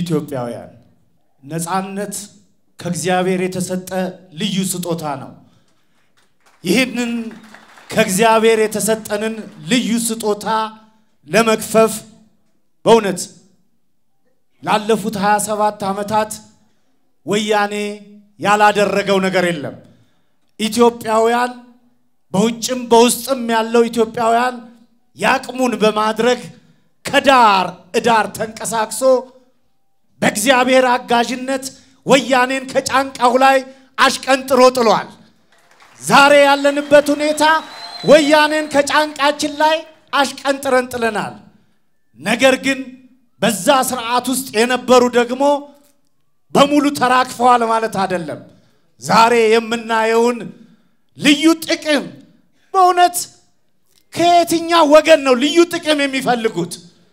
ኢትዮጵያውያን ነፃነት ከእግዚአብሔር የተሰጠ ልዩ ስጦታ ነው። ይህንን ከእግዚአብሔር የተሰጠንን ልዩ ስጦታ ለመክፈፍ በእውነት ላለፉት 27 ዓመታት ወያኔ ያላደረገው ነገር የለም። ኢትዮጵያውያን በውጭም በውስጥም ያለው ኢትዮጵያውያን ያቅሙን በማድረግ ከዳር እዳር ተንቀሳቅሶ በእግዚአብሔር አጋዥነት ወያኔን ከጫንቃው ላይ አሽቀንጥሮ ጥሏል። ዛሬ ያለንበት ሁኔታ ወያኔን ከጫንቃችን ላይ አሽቀንጥረን ጥለናል። ነገር ግን በዛ ስርዓት ውስጥ የነበሩ ደግሞ በሙሉ ተራክፈዋል ማለት አይደለም። ዛሬ የምናየውን ልዩ ጥቅም በእውነት ከየትኛው ወገን ነው ልዩ ጥቅም የሚፈልጉት?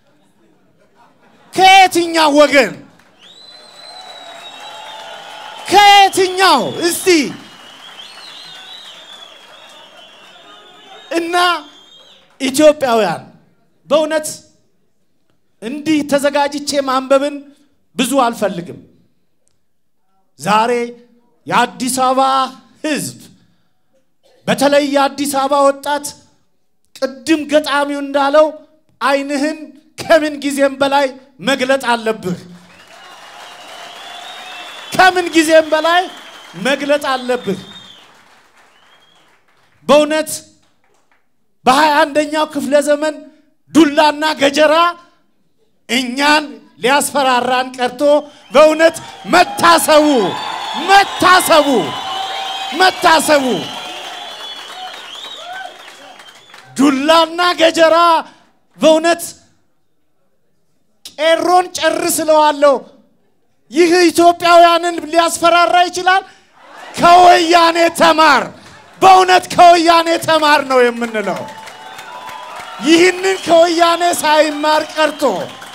ከየትኛው ወገን ከየትኛው እስቲ እና ኢትዮጵያውያን በእውነት እንዲህ ተዘጋጅቼ ማንበብን ብዙ አልፈልግም። ዛሬ የአዲስ አበባ ሕዝብ በተለይ የአዲስ አበባ ወጣት ቅድም ገጣሚው እንዳለው ዓይንህን ከምን ጊዜም በላይ መግለጥ አለብህ። ከምን ጊዜም በላይ መግለጥ አለብህ። በእውነት በሀያ አንደኛው ክፍለ ዘመን ዱላና ገጀራ እኛን ሊያስፈራራን ቀርቶ በእውነት መታሰቡ መታሰቡ መታሰቡ ዱላና ገጀራ በእውነት ቄሮን ጨርስለዋለሁ። ይህ ኢትዮጵያውያንን ሊያስፈራራ ይችላል። ከወያኔ ተማር፣ በእውነት ከወያኔ ተማር ነው የምንለው። ይህንን ከወያኔ ሳይማር ቀርቶ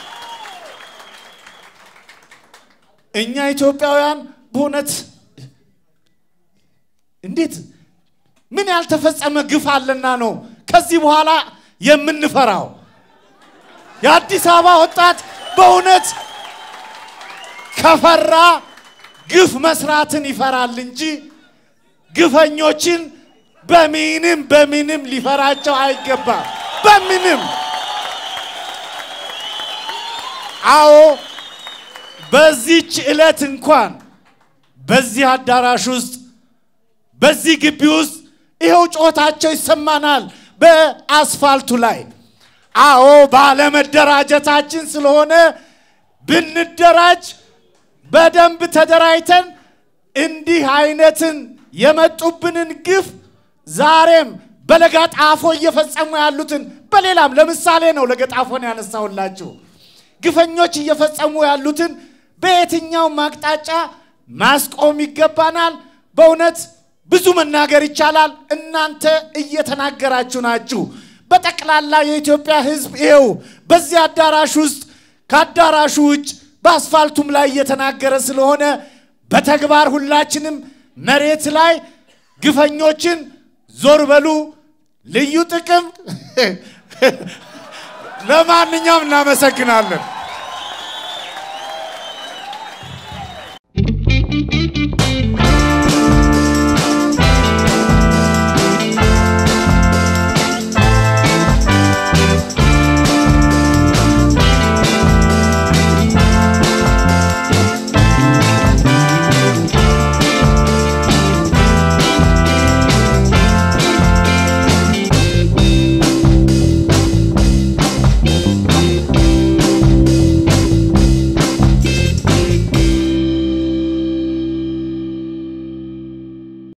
እኛ ኢትዮጵያውያን በእውነት እንዴት ምን ያልተፈጸመ ግፍ አለና ነው ከዚህ በኋላ የምንፈራው? የአዲስ አበባ ወጣት በእውነት ከፈራ ግፍ መስራትን ይፈራል እንጂ ግፈኞችን በምንም በምንም ሊፈራቸው አይገባም። በምንም አዎ፣ በዚች ዕለት እንኳን በዚህ አዳራሽ ውስጥ በዚህ ግቢ ውስጥ ይኸው ጩኸታቸው ይሰማናል በአስፋልቱ ላይ። አዎ ባለመደራጀታችን ስለሆነ ብንደራጅ በደንብ ተደራጅተን እንዲህ አይነትን የመጡብንን ግፍ ዛሬም በለጋጣፎ እየፈጸሙ ያሉትን በሌላም ለምሳሌ ነው ለገጣፎን ያነሳሁላችሁ ግፈኞች እየፈጸሙ ያሉትን በየትኛውም አቅጣጫ ማስቆም ይገባናል። በእውነት ብዙ መናገር ይቻላል። እናንተ እየተናገራችሁ ናችሁ። በጠቅላላ የኢትዮጵያ ሕዝብ ይኸው በዚህ አዳራሽ ውስጥ ከአዳራሹ ውጭ በአስፋልቱም ላይ እየተናገረ ስለሆነ በተግባር ሁላችንም መሬት ላይ ግፈኞችን ዞር በሉ፣ ልዩ ጥቅም። ለማንኛውም እናመሰግናለን።